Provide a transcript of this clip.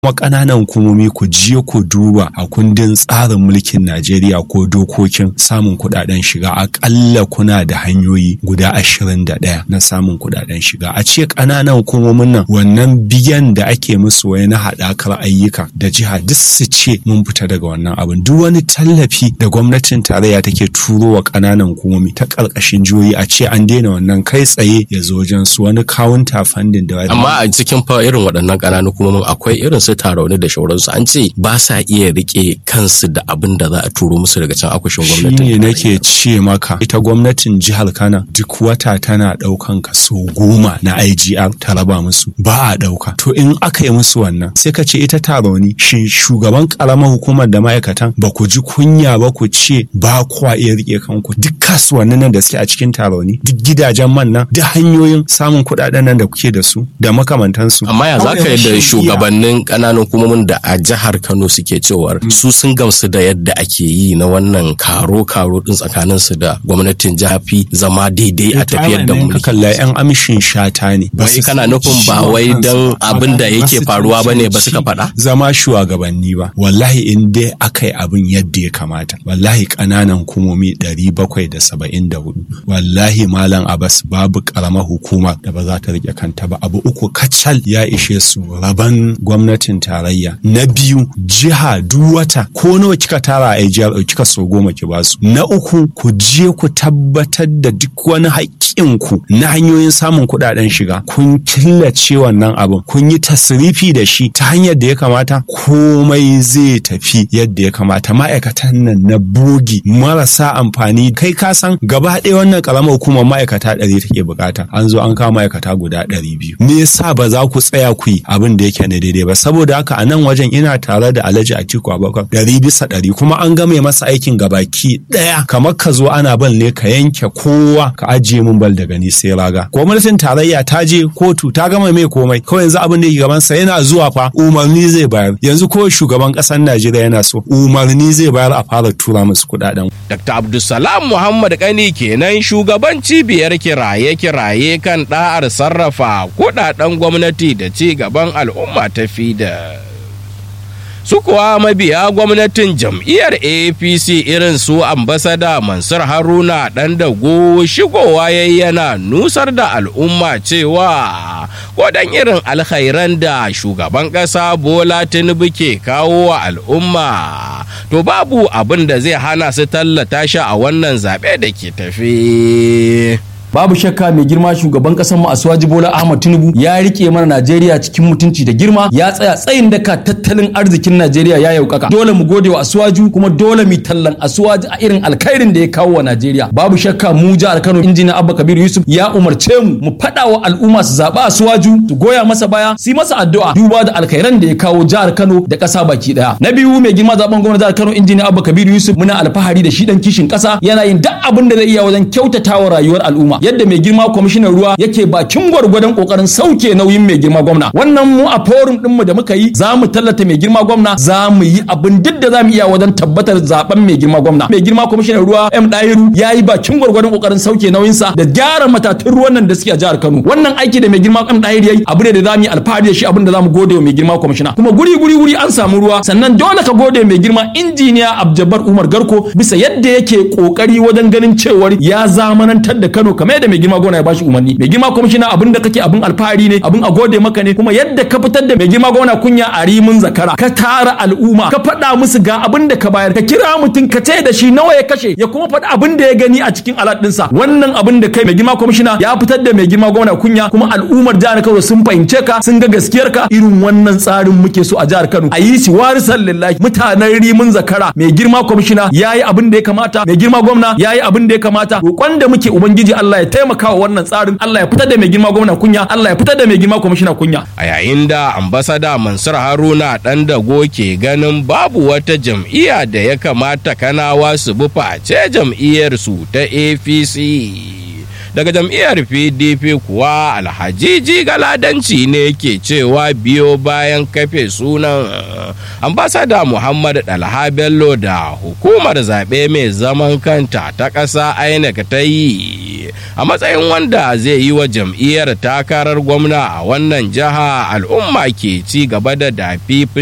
kuma ƙananan hukumomi ku je ku duba a kundin tsarin mulkin Najeriya ko dokokin samun kuɗaɗen shiga aƙalla kuna da hanyoyi guda ashirin da ɗaya na samun kuɗaɗen shiga a ce ƙananan hukumomin nan wannan biyan da ake musu wai na haɗakar ayyuka da jiha duk su ce mun fita daga wannan abin duk wani tallafi da gwamnatin tarayya take turo wa ƙananan hukumomi ta ƙarƙashin jihohi a ce an daina wannan kai tsaye ya zo wajen su wani counter funding da amma a cikin fa irin waɗannan ƙananan hukumomin akwai irin su tarauni da shauransu an ce ba sa iya rike kansu da abin da za a turo musu daga can akushin gwamnatin shine nake ce maka ita gwamnatin jihar Kano duk wata tana ɗaukan kaso goma na IGR ta raba musu ba a ɗauka to in aka yi musu wannan sai ka ce ita tarauni shin shugaban ƙaramar hukumar da ma'aikatan ba ku ji kunya ba ku ce ba kwa iya rike kanku duk kasuwannin nan da suke a cikin tarauni duk gidajen man nan duk hanyoyin samun kuɗaɗen nan da kuke da su da makamantansu amma ya za ka yadda shugabannin ƙananan hukumomin da a jihar Kano suke cewar su sun gamsu da yadda ake yi na wannan karo-karo din tsakanin su da gwamnatin jafi zama daidai a tafiyar da mulki. kalla yan amshin shata ne. Wai kana nufin ba wai dan abin da yake faruwa ba ne ba suka faɗa? Zama shugabanni ba. Wallahi in dai aka yi abin yadda ya kamata. Wallahi ƙananan hukumomi ɗari bakwai da saba'in da hudu. Wallahi Malam Abbas babu ƙaramar hukuma da ba za ta riƙe kanta ba. Abu uku kacal ya ishe su raban gwamnatin tarayya. Na biyu jiha duk wata ko nawa kika tara a jihar kika so goma ki basu. Na uku ku je ku tabbatar da duk wani haƙƙinku na hanyoyin samun kuɗaɗen shiga kun killace wannan abin kun yi tasrifi da shi ta hanyar da ya kamata komai zai tafi yadda ya kamata ma'aikatan nan na bogi marasa amfani kai ka san gaba ɗaya wannan ƙaramar hukumar ma'aikata ɗari take bukata an zo an kawo ma'aikata guda ɗari biyu me yasa ba za ku tsaya ku yi abin da yake na daidai ba saboda haka a nan wajen ina tare da Alhaji Atiku Abubakar ɗari bisa ɗari kuma an game masa aikin gabaki ɗaya kamar ka zo ana bal ne ka yanke kowa ka ajiye mun bal daga ni sai raga gwamnatin tarayya ta je kotu ta gama mai komai kawai yanzu abin da yake gaban sa yana zuwa fa umarni zai bayar yanzu ko shugaban ƙasar Najeriya yana so umarni zai bayar a fara tura musu kuɗaɗen. Dr. Abdulsalam Muhammad Kani kenan shugaban cibiyar kiraye-kiraye kan ɗa'ar sarrafa kuɗaɗen gwamnati da ci gaban al'umma ta fida. su kuwa mabiya gwamnatin jam'iyyar apc irin su ambasada mansur haruna dan dago shigowa yana nusar da al'umma cewa kodan irin alkhairan da shugaban ƙasa bola tinubu ke kawo wa al'umma to babu abin da zai hana su tallata shi a wannan zaɓe da ke tafi babu shakka mai girma shugaban kasar mu Asuwaji Bola Ahmad Tinubu ya rike mana Najeriya cikin mutunci da girma ya tsaya tsayin daka tattalin arzikin Najeriya ya yaukaka dole mu gode wa Asuwaju kuma dole mu tallan Asuwaji a irin alkhairin da ya kawo wa Najeriya babu shakka mu jihar Kano injiniya Abba Kabir Yusuf ya umarce mu mu fada wa al'umma su zaba Asuwaju su goya masa baya su yi masa addu'a duba da alkhairan da ya kawo jihar Kano da kasa baki daya na biyu mai girma zaben gwamnati jihar Kano injiniya Abba Kabir Yusuf muna alfahari da shi dan kishin kasa yana yin duk abin da zai iya wajen kyautatawa rayuwar al'umma yadda mai girma kwamishinan ruwa yake bakin gwargwadon kokarin sauke nauyin mai girma gwamna wannan mu a forum din mu da muka yi za mu tallata mai girma gwamna za mu yi abin duk da za mu iya wajen tabbatar zaben mai girma gwamna mai girma kwamishinan ruwa M Dairu ya yi bakin gwargwadon kokarin sauke nauyin sa da gyara matatun ruwan nan da suke a jihar Kano wannan aiki da mai girma M Dairu yayi abu ne da za mu yi alfahari da shi abin da za mu gode wa mai girma kwamishina kuma guri guri guri an samu ruwa sannan dole ka gode mai girma injiniya Abjabar Umar Garko bisa yadda yake kokari wajen ganin cewar ya zamanantar da Kano kamar yadda mai girma gona ya bashi umarni mai girma kwamishina abin da kake abin alfahari ne abin a gode maka ne kuma yadda ka fitar da mai girma gona kunya a rimin zakara ka tara al'umma ka faɗa musu ga abin da ka bayar ka kira mutum ka ce da shi nawa ya kashe ya kuma faɗi abin da ya gani a cikin alat ɗinsa wannan abin da kai mai girma kwamishina ya fitar da mai girma gona kunya kuma al'ummar jihar Kano sun fahimce ka sun ga gaskiyar ka irin wannan tsarin muke so a jihar Kano a yi shi warisan lillahi mutanen rimin zakara mai girma kwamishina ya yi abin da ya kamata mai girma gwamna ya yi abin da ya kamata roƙon da muke ubangiji Allah ya taimaka wa wannan tsarin Allah ya fitar da mai girma gwamna kunya Allah ya fitar da mai girma kwamishina kunya a yayin da ambasada Mansur Haruna dan dago ke ganin babu wata jam'iyya da ya kamata kanawa su bi face jam'iyyar su ta APC daga jam'iyyar pdp kuwa alhajiji galadanci ne ke cewa biyo bayan kafe sunan ambasada muhammad dalha bello da hukumar zaɓe mai zaman kanta ta ƙasa inec ta yi a matsayin wanda zai yi wa jam'iyyar takarar gwamna a wannan jiha al'umma ke ci gaba da dafi